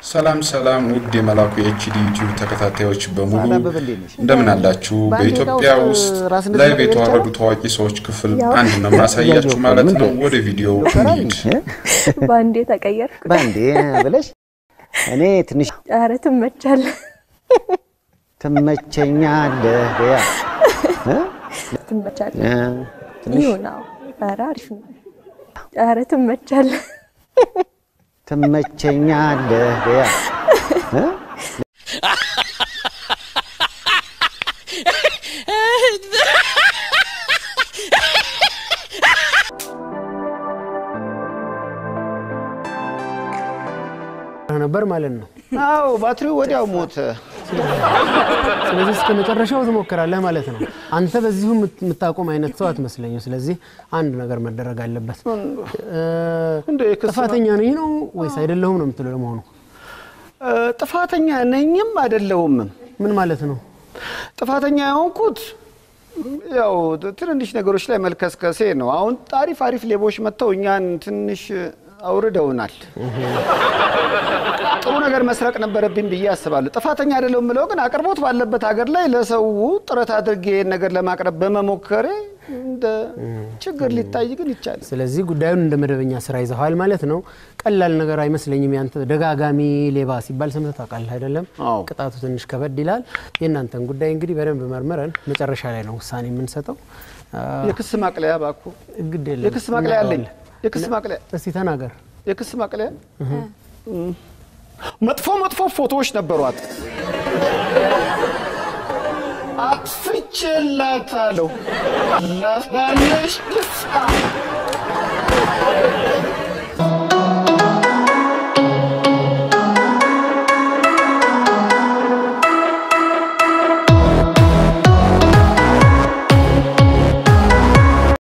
ሰላም ሰላም ውድ የመላኩ የኤችዲ ዩቲዩብ ተከታታዮች በሙሉ አበበ እንዴት ነሽ? እንደምን አላችሁ? በአንድ በኢትዮጵያ ደቂቃ ውስጥ ውስጥ ራስ እንደዚህ ላይ ነገር የተዋረዱ ይቻላል? ታዋቂ ሰዎች ክፍል አንድ ነው ማሳያችሁ ማለት ነው። ወደ ቪዲዮው እንሂድ። በአንዴ ተቀየርኩ። በአንዴ ብለሽ እኔ ትንሽ ኧረ ትመቻለህ፣ ትመቸኛለህ በያ እ? ትመቻለህ። እ፣ ትንሽ ይሁን አዎ። ኧረ አሪፍ ነው። ኧረ ትመቻለህ። ትመቸኛለህ በያ እ? ነበር ማለት ነው። አዎ ባትሪው ወዲያው ሞተ። ስለዚህ እስከ መጨረሻው ትሞክራለህ ማለት ነው። አንተ በዚሁ የምት- የምታቆም አይነት ሰው አትመስለኝም። ስለዚህ አንድ ነገር መደረግ አለበት። እ፣ እንደ የክስ ጥፋተኛ ነኝ ነው ወይስ አይደለሁም ነው የምትለው? ለመሆኑ እ፣ ጥፋተኛ ነኝም አይደለሁምም። ምን ማለት ነው? ጥፋተኛ የሆንኩት ያው ትንንሽ ነገሮች ላይ መልከስከሴ ነው። አሁን አሪፍ አሪፍ ሌቦች መጥተው እኛን ትንሽ አውርደውናል። ጥሩ ነገር መስረቅ ነበረብኝ ብዬ አስባለሁ። ጥፋተኛ አይደለሁም ብለው ግን አቅርቦት ባለበት ሀገር ላይ ለሰው ጥረት አድርጌ ይህን ነገር ለማቅረብ በመሞከሬ እንደ ችግር ሊታይ ግን ይቻላል። ስለዚህ ጉዳዩን እንደ መደበኛ ስራ ይዘዋል ማለት ነው። ቀላል ነገር አይመስለኝም። ያንተ ደጋጋሚ ሌባ ሲባል ሰምተህ ታውቃለህ አይደለም? አዎ። ቅጣቱ ትንሽ ከበድ ይላል። የእናንተን ጉዳይ እንግዲህ በደንብ መርምረን መጨረሻ ላይ ነው ውሳኔ የምንሰጠው። አ፣ የክስ ማቅለያ ባኩ ግድ የለም የክስ ማቅለያ አለኝ። እናየዋለን። የክስ ማቅለያ እስቲ ተናገር። የክስ ማቅለያ መጥፎ መጥፎ ፎቶዎች ነበሯት። አጥፍቼላታለሁ። ላሳየሽ